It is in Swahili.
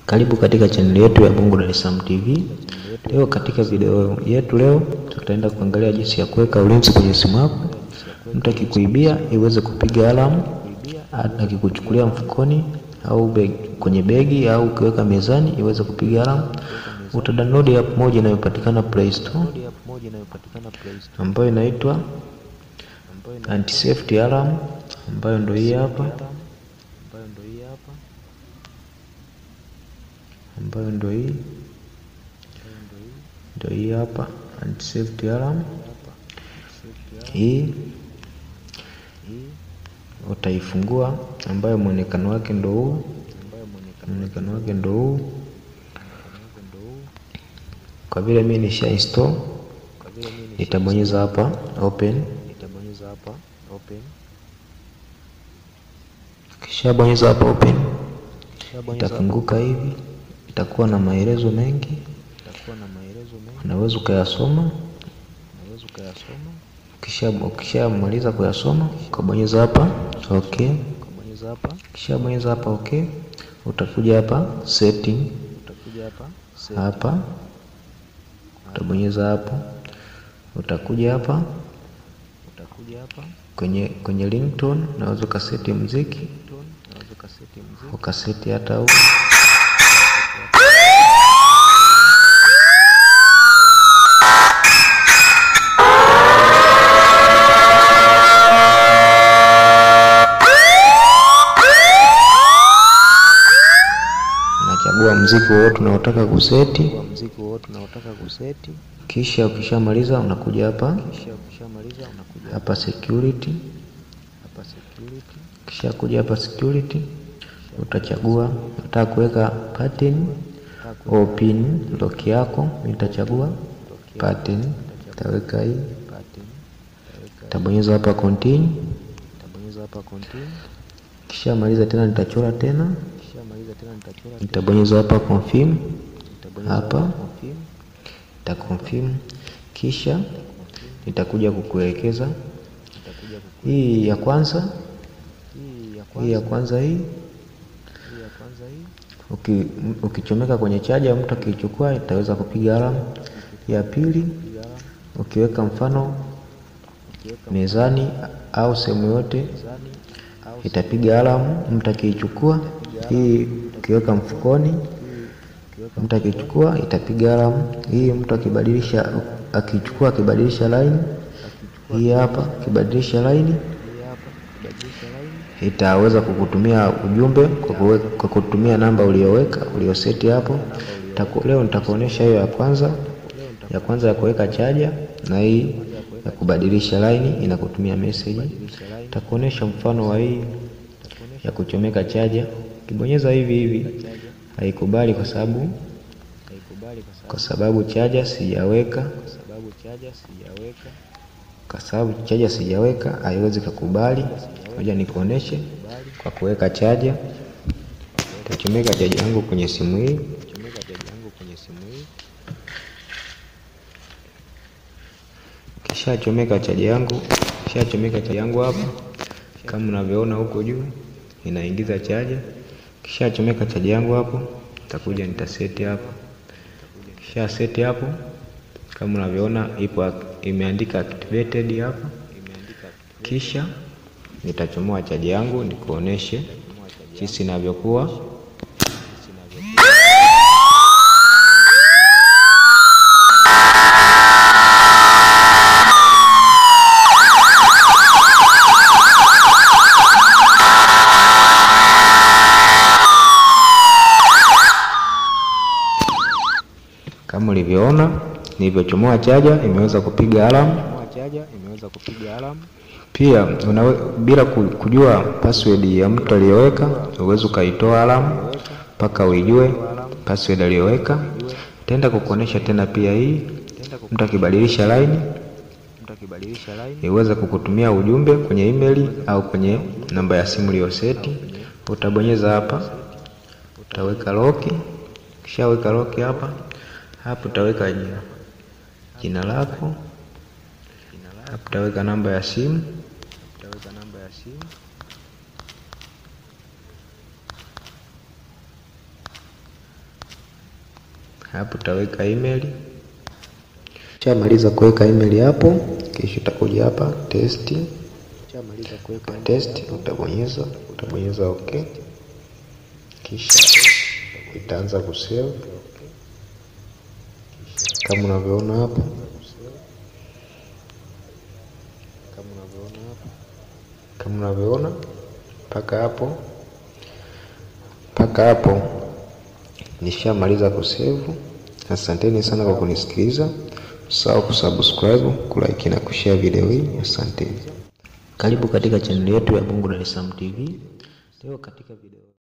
Karibu katika chaneli yetu ya Bongo Dar es Salaam TV. Leo katika video yetu leo tutaenda kuangalia jinsi ya kuweka ulinzi kwenye simu yako. Mtu akikuibia iweze kupiga alamu, akikuchukulia mfukoni au beg, kwenye begi au ukiweka mezani iweze kupiga alamu. Utadownload app moja inayopatikana Play Store ambayo inaitwa Anti Safety Alarm ambayo ndio hii hapa ambayo ndio hii ndio hii hapa anti safety alarm hii utaifungua, ambayo mwonekano wake ndio huu, mwonekano wake ndio huu. Kwa vile mimi nisha install, nitabonyeza hapa open, kisha bonyeza hapa open, itafunguka hivi itakuwa na maelezo mengi, unaweza ukayasoma. Ukishamaliza kuyasoma ukabonyeza hapa okay, kisha bonyeza hapa okay, utakuja hapa setting, hapa utabonyeza hapo, utakuja hapa kwenye kwenye ringtone, unaweza ukaseti muziki ukaseti hata huu Unachagua mziki wowote unaotaka kuseti, kisha ukishamaliza unakuja hapa hapa security, kisha kuja hapa security, utachagua unataka kuweka pattern au pin lock yako. Nitachagua pattern, nitaweka hii, nitabonyeza hapa continue, kisha maliza tena nitachora tena nitabonyeza hapa confirm, hapa nita confirm, kisha nitakuja kukuelekeza hii ya kwanza, hii ya kwanza hii uki, ukichomeka kwenye chaja, mtu akiichukua itaweza kupiga alamu. Ya pili ukiweka mfano mezani au sehemu yote itapiga alamu, mtu akiichukua. Hii ukiweka mfukoni, mtu akichukua itapiga alamu. Hii mtu akibadilisha, akichukua akibadilisha line, hii hapa akibadilisha line itaweza kukutumia ujumbe kwa kutumia namba uliyoweka uliyoseti hapo. Leo nitakuonesha hiyo ya kwanza, ya kwanza ya kuweka chaja na hii ya kubadilisha line inakutumia message. Nitakuonesha mfano wa hii ya kuchomeka chaja. Ukibonyeza hivi hivi haikubali kwa sababu kwa sababu chaja sijaweka, kwa sababu chaja sijaweka haiwezi kukubali. Ngoja nikuoneshe kwa kuweka chaja. Nitachomeka chaja yangu kwenye simu hii, kisha chomeka chaja yangu, kisha chomeka chaja yangu hapa, kama unavyoona huko juu inaingiza chaja. Kisha chomeka chaja yangu hapo, nitakuja nitaseti hapo, kisha seti hapo, kama unavyoona ipo imeandika activated hapa. Kisha nitachomoa chaja yangu nikuoneshe jinsi inavyokuwa. Kama ulivyoona nilivyochomoa chaja imeweza kupiga alamu. Pia unawe, bila kujua password ya mtu aliyoweka uweze ukaitoa alamu mpaka uijue password aliyoweka. Tenda kukuonesha tena pia hii, mtu akibadilisha line iweze kukutumia ujumbe kwenye email au kwenye namba ya simu uliyoseti. Utabonyeza hapa, utaweka lock, kisha weka lock hapa hapo utaweka jina jina lako, hapo utaweka namba ya simu, hapo utaweka email. Ukishamaliza kuweka email hapo, kisha utakuja hapa test. Ukishamaliza kuweka test, utabonyeza utabonyeza okay, kisha itaanza kusave kama unavyoona hapo, kama unavyoona mpaka hapo mpaka hapo nishamaliza kusevu. Asanteni sana kwa kunisikiliza. Usahau kusubscribe, kulike na kushare video hii. Asanteni. Karibu katika chaneli yetu ya Bungu Dar es Salaam TV. Leo katika video